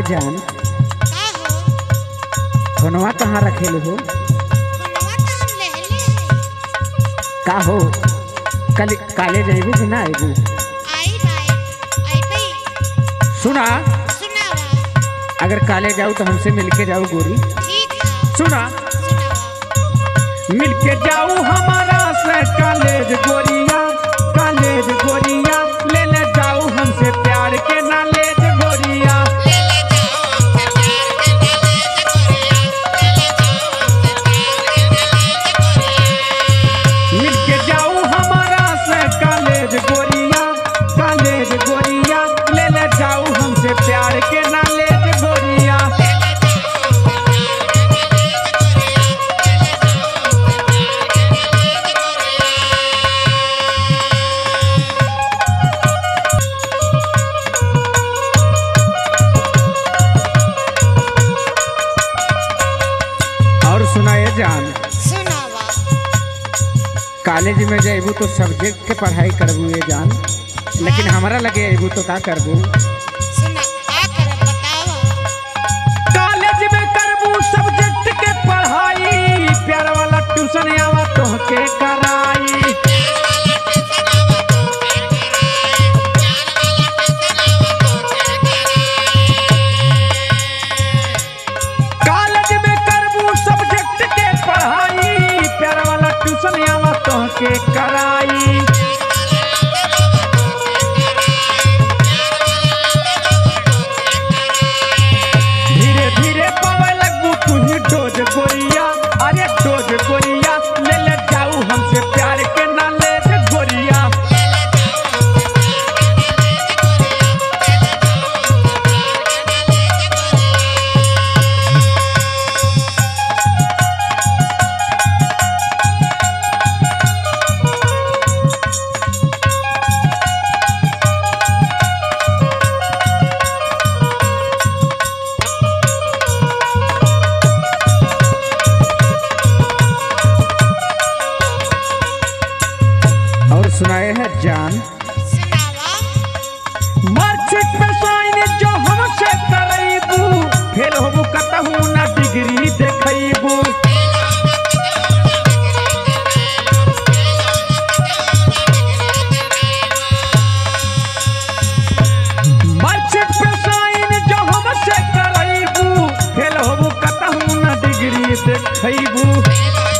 जान का हो फोनवा कहाँ रखेले हो फोनवा तो हम ले ले है का हो कल काले जाइबू कि ना आइबू आई भाई आई भाई सुना सुनावा अगर काले जाऊ तो हमसे मिलके जाओ गोरी ठीक है सुना सुनावा मिलके जाऊ हमारा से कॉलेज गोरिया कॉलेज गोरिया ले ले जाऊ हमसे प्यार के नॉलेज गोरिया मिलके जाऊ हमारा से कॉलेज गोरिया कॉलेज गोरिया ले ले जाऊ हमसे प्यार के नॉलेज गोरिया और सुनाए जान सुनावा कॉलेज में जाइबू तो सब्जेक्ट के पढ़ाई करबू ये जान लेकिन हमारा लगे अबू तो का करबू सुना आ कर बतावा कॉलेज में करबू सब्जेक्ट के पढ़ाई प्यार वाला ट्यूशन आवा तोहके कराई कॉलेज में करबू सब्जेक्ट के पढ़ाई प्यार वाला ट्यूशन आवा तोहके कराई धीरे धीरे पावे लगबू तुही डोज गोरिया अरे डोज गोरिया ले ले जाऊ हमसे प्यार के ना ले जे गोरिया और सुनाए है जान सुनावा मार्कशीट पे साइन जो हमसे करैबू फेल होबू कतहू ना डिग्री देखैबू मार्कशीट पे साइन जो हमसे करैबू फेल होबू कतहू ना डिग्री देखैबू